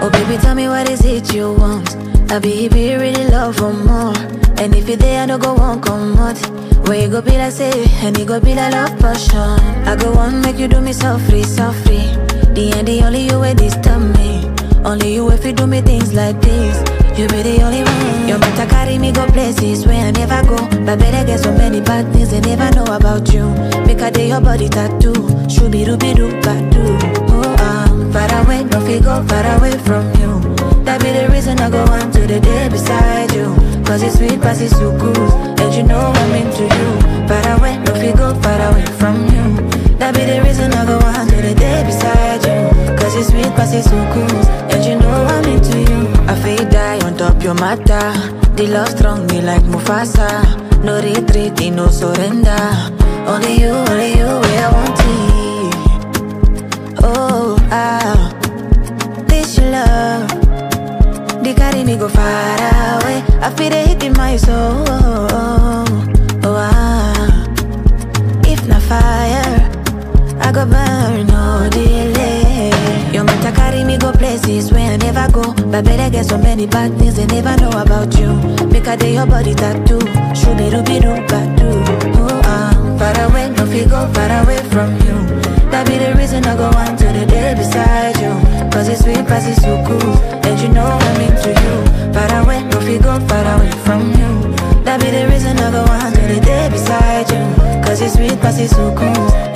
Oh baby, tell me what is it you want? I be if you really love for more. And if you there, I no go one come out. Where you go be like say, and you go be like love passion. I go on make you do me softly, softly. The end, the only you way disturb me. Only you if you do me things like this. You be the only one. You better carry me go places where I never go. But better get so many bad things they never know about you. Make a day your body tattoo. Shooby dooby doo badu. Oh, I'm far away, no fi go far away from you. That be the reason I go on to the day beside you. Cause it's sweet, past it's so good. And you know I'm into you. Far away, no fi go far away from you. That be the reason I go on to the day beside you. Cause it's sweet, past it's so good. And you know I'm into you. I feel die on top your matter. The love strong me like Mufasa. No retreat, no surrender. Only you, only you, where I want it. Oh, ah, this your love. They carry me go far away. I feel they hit in my soul. Oh, ah. If not fire, I go burn no delay. You better carry me go places where I never go. But better get so many bad things they never know about you. Make a day your body tattoo. Shooby dooby doo badu. Oh, I'm far away, no fi go far away from you. That be the reason I go on to the day beside you. Cause it's sweet, past it's so cool. And you know I'm into you. Far away, no fi go far away from you. That be the reason I go on to the day beside you. Cause it's sweet, past it's so cool.